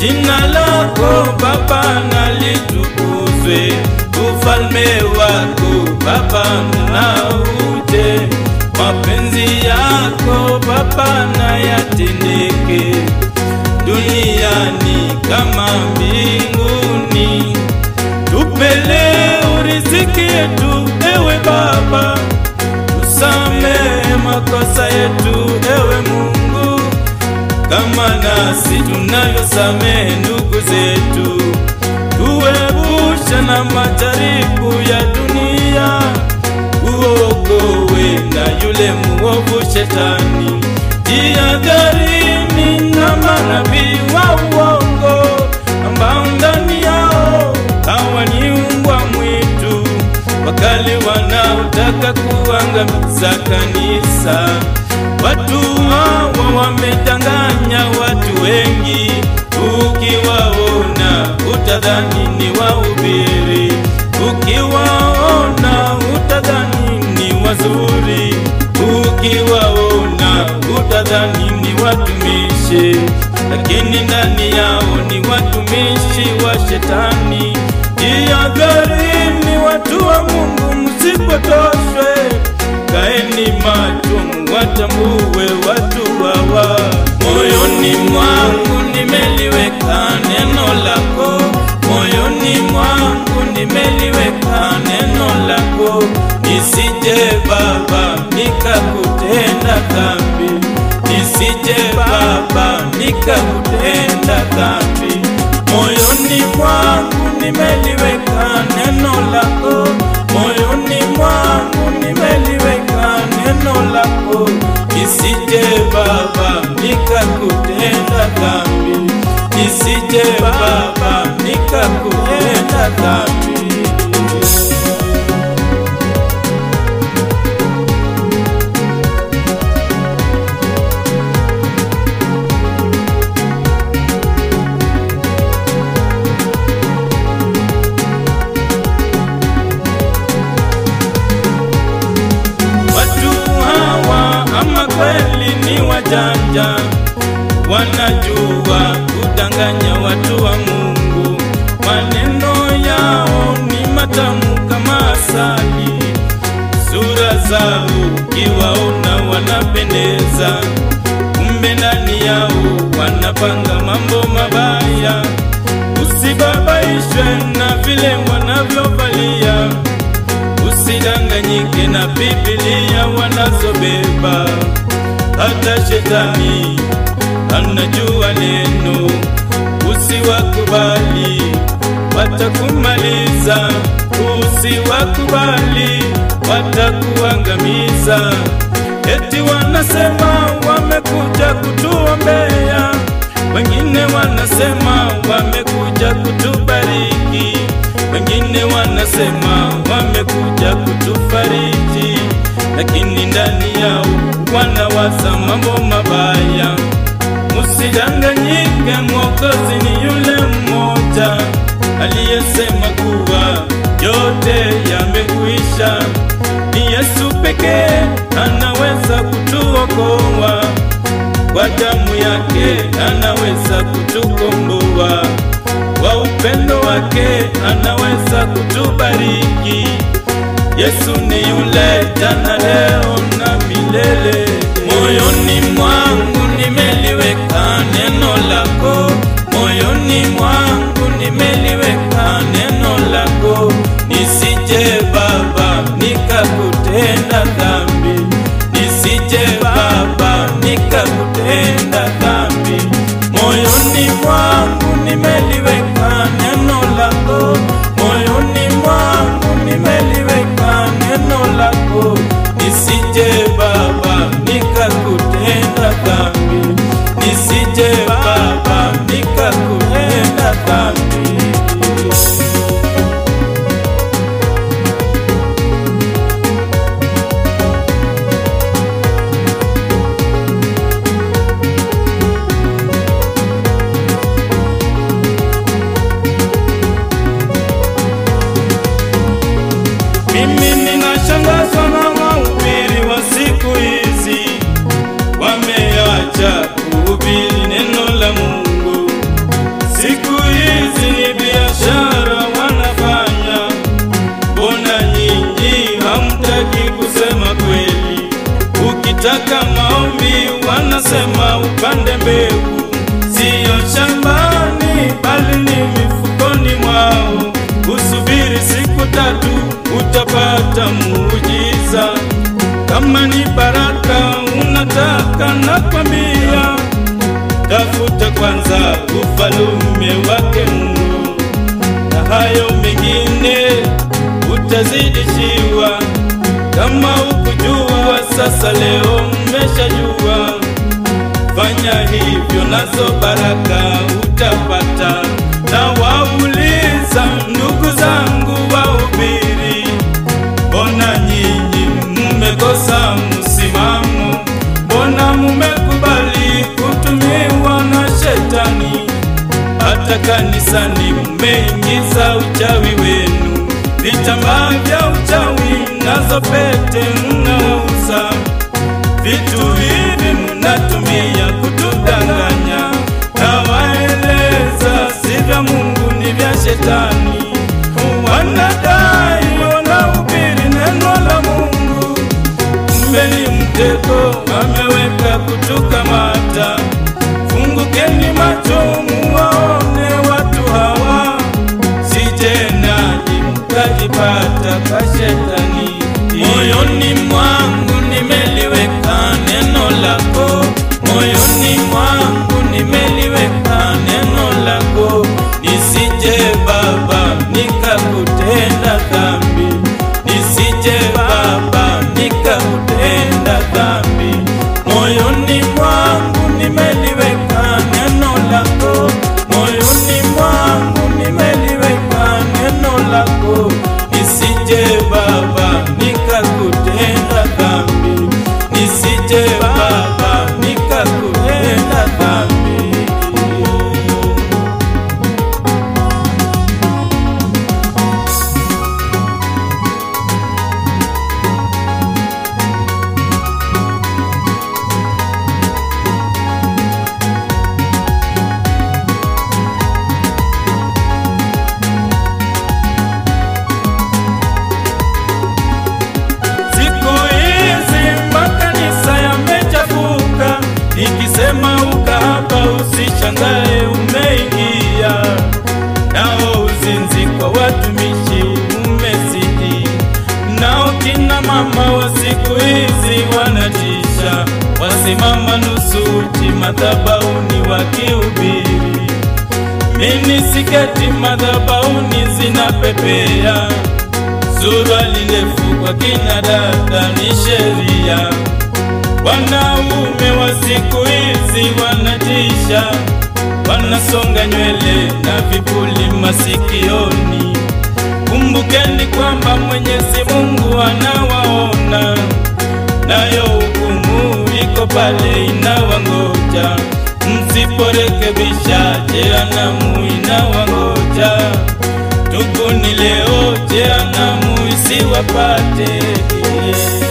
Jina lako Baba na litukuzwe, ufalme wako Baba na uje, mapenzi yako Baba na yatendeke duniani kama mbinguni. Tupe leo riziki yetu, ewe Baba, tusamehe makosa yetu, ewe Mungu, kama nasi tunavyosamehe ndugu zetu. Tuepushe na majaribu ya dunia, uokowe na yule muovu shetani. Jihadharini na manabii wa uongo ambao ndani yao hawa ni mbwa mwitu wakali wanaotaka kuangamiza kanisa. Watu hawa wamedanganya watu wengi, ukiwaona utadhani ni wahubiri, ukiwaona utadhani ni wazuri, ukiwaona utadhani ni watumishi, lakini ndani yao ni watumishi wa shetani. Jihadharini watu wa Mungu, msipotoshwe, kaeni macho, mwatambue watu hawa. Moyoni mwangu nimeliweka neno lako, moyoni mwangu nimeliweka neno lako, nisije Baba nikakutenda dhambi, nisije Baba nikakutenda dhambi. Moyoni mwangu nimeliweka neno lako, moyoni mwangu nimeliweka neno lako, nisije Baba nikakutenda dhambi, nisije Baba nikakutenda dhambi. Watu hawa ama kweli ni wajanja, wanajua kudanganya watu wa Mungu. Maneno yao ni matamu kama asali, sura zao ukiwaona wanapendeza, kumbe ndani yao wanapanga mambo mabaya. Usibabaishwe na vile wanavyovalia Usidanganyike na Biblia wanazobeba, hata shetani anajua neno. Usiwakubali, watakumaliza. Usiwakubali, watakuangamiza. Eti wanasema wamekuja kutuombea, wengine wanasema wamekuja kutubariki wengine wanasema wamekuja kutufariji, lakini ndani yao wanawaza mambo mabaya. Musidanganyike, Mwokozi ni yule mmoja aliyesema kuwa yote yamekwisha. Ni Yesu pekee anaweza kutuokoa, kwa damu yake anaweza kutukomboa kwa upendo wake anaweza kutubariki. Yesu ni yule jana, leo na milele. Moyoni mwangu nimeliweka neno lako, moyoni mwangu nimeliweka neno lako, nisije Baba nikakutenda dhambi, nisije Baba nikakutenda dhambi. Moyoni mwangu nimeliweka neno lako, moyoni mwangu nimeliweka neno lako, nisije Baba nikakutenda dhambi, nisije Baba nikakutenda dhambi. wakitaka maombi wanasema upande mbegu, siyo shambani bali ni mifukoni mwao. Usubiri siku tatu utapata muujiza. Kama ni baraka unataka, nakwambia tafuta kwanza ufalume wake Mungu, na hayo mengine utazidishiwa. Kama ukujua sasa, leo umeshajua. Fanya hivyo, nazo baraka utapata. Na wauliza ndugu zangu wahubiri, mbona nyinyi mmekosa msimamo? Mbona mumekubali kutumiwa na shetani? Hata kanisani mmeingiza uchawi wenu, vitambaa vya uchawi nazo pete mnauza. Vitu hivi mnatumia kutudanganya, na waeleza si vya Mungu, ni vya shetani. Wanadai wanahubiri neno la Mungu, kumbe ni mtego ameweka kutukamata. Fungukeni macho muwaone watu hawa, sije nanyi mkajipata kwa shetani. Moyoni mwangu nimeliweka neno lako, moyoni mwangu nimeliweka neno lako, nisije Baba nikakutenda dhambi, nisije Baba nikakutenda dhambi. Moyoni mwangu nimeliweka neno lako, moyoni mwangu nimeliweka neno lako, nisije Baba nikakutenda dhambi, nisije Baba nikakutenda dhambi. Siku hizi makanisa yamechafuka, ikisema ukahaba usishangae umeingia, nao uzinzi kwa watumishi umezidi, nao kina mama wa siku hizi wanatisha, wasimama nusu uchi madhabahuni wakihubiri mini siketi madhabahuni zinapepea, suruali ndefu kwa kina dada ni sheria. Wanaume wa siku hizi wanatisha, wanasonga nywele na vipuli masikioni. Kumbukeni kwamba Mwenyezi Mungu anawaona, nayo hukumu iko pale inawangoja. Msiporekebisha jehanamu inawangoja. Tubuni leo jehanamu isiwapate.